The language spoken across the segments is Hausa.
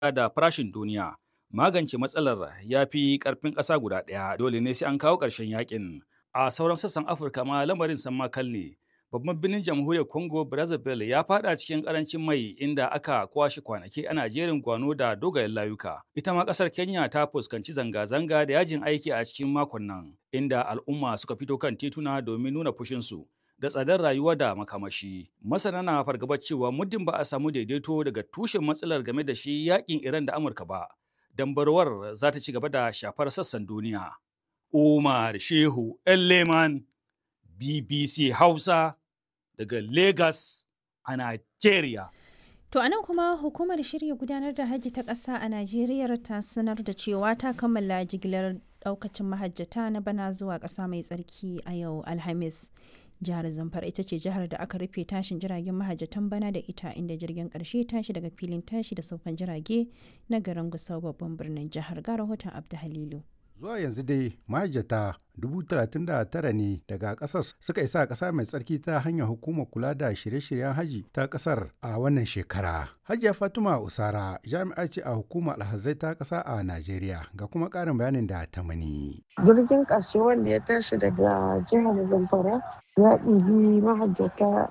da farashin duniya. Magance matsalar ya fi ƙarfin ƙasa guda ɗaya dole ne sai an kawo ƙarshen yakin. A sauran sassan Afirka ma lamarin san makal ne. Babban birnin jamhuriyar Congo Brazzaville ya fada cikin ƙarancin mai inda aka kwashe kwanaki ana jerin gwano da dogayen layuka. Ita ma ƙasar Kenya ta fuskanci zanga-zanga da yajin aiki a cikin makon nan, inda al'umma suka fito kan tituna domin nuna fushinsu. da tsadar rayuwa da makamashi. Masana na fargabar cewa muddin ba a samu daidaito daga tushen matsalar game da shi yakin Iran da Amurka ba, dambarwar za ta ci gaba da shafar sassan duniya. Umar Shehu Leman BBC Hausa daga Lagos a Nigeria. To a nan kuma hukumar shirya gudanar da hajji ta ƙasa a Najeriya ta sanar da cewa ta kammala jigilar ɗaukacin mahajjata na bana zuwa ƙasa mai tsarki a yau Alhamis. jihar zamfara ita ce jihar da aka rufe tashin jiragen mahajjatan bana da ita inda jirgin karshe tashi daga filin tashi da saukan jirage na garin gusau babban birnin jihar ga rahoton abdu halilu zuwa yanzu dai mahajjata 39 ne daga kasar suka isa kasa mai tsarki ta hanyar hukumar kula da shirye-shiryen haji ta kasar a wannan shekara hajiya fatima usara jami'a ce a hukumar alhazai ta kasa a najeriya ga kuma karin bayanin da ta mani jirgin ƙarshe wanda ya tashi daga jihar zamfara ya ɗibi mahajjata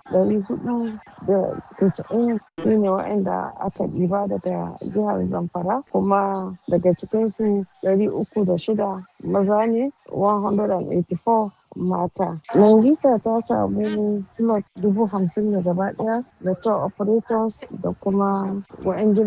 490 su ne waɗanda aka ɗiba daga jihar zamfara kuma daga cikinsu 306 maza ne 184 mata. Nangita ta samu slot dubu hamsin ne gaba daya da tour operators da kuma wa'yan